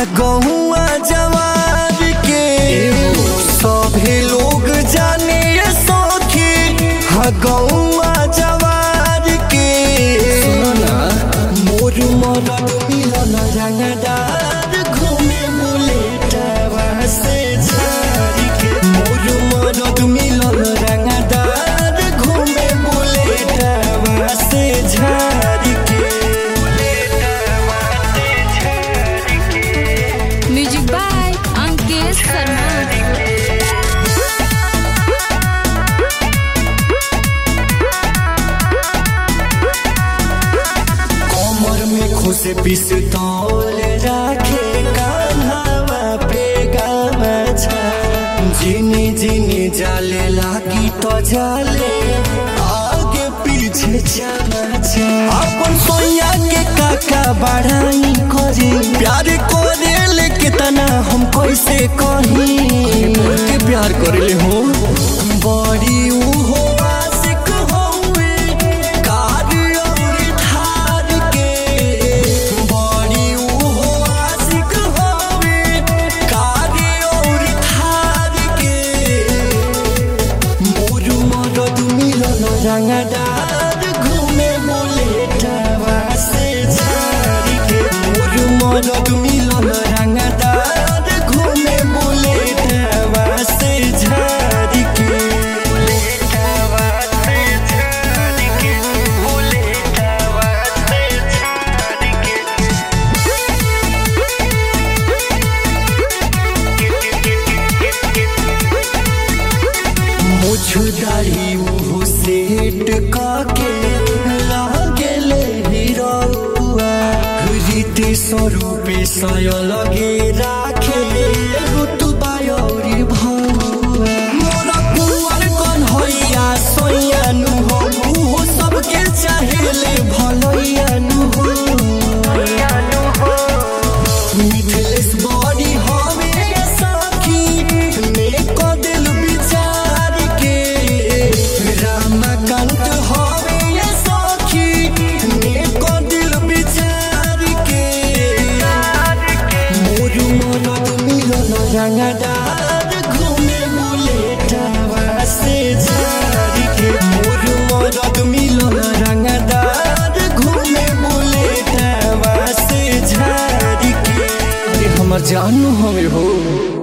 गहुआ जवार के सभे लोग जाने ये सखी हा गहुआ जवार के मोर मरद मिलन रंगदार घूमे बुलेटवा से झारी के मोर मरद मिलन रंगदार घूमे बुलेटवा से झारी के म्यूजिक बाय अंकेश शर्मा कमर में खुश पिस्तौल राखे कान्हावा पे गामछा जिनी जिनी जाले लागी तो जाले आगे पीछे चमचा अपन सोया के काका बढ़ाई करी प्यार करे ले कितना हम कैसे कही के प्यार करे ले हो बड़ी उहो आशिक होवे कार और थार के बड़ी उहो आशिक होवे कार और थार के मोर मरद मिलन रंगदार घूमे बुलेटवा से झारी के मोर मरद मिलन रंगदार घूमे बुलेटवा से झारी के बुलेटवा से झारी के बुलेटवा से झारी के मुझदारी मुँह सेट काके लागेले हिरौआ रीति स्वरूपे सय लगे राखे रुतुबा औरी भौआ मोरा कुंवर कन्हैया सोयानु हो उहो सबके चाहेले भलैयानु हो मिथिलेश बड़ी हवे सखी नेक दिल विचार के रामकांत हवे सखी नेक दिल विचार के मोर मरद मिलन रंगदार घूमे बुलेटवा से झारी के मोर मरद मिलन रंगदार घूमे बुलेटवा से झारी के अरे हमर जानू हवे हो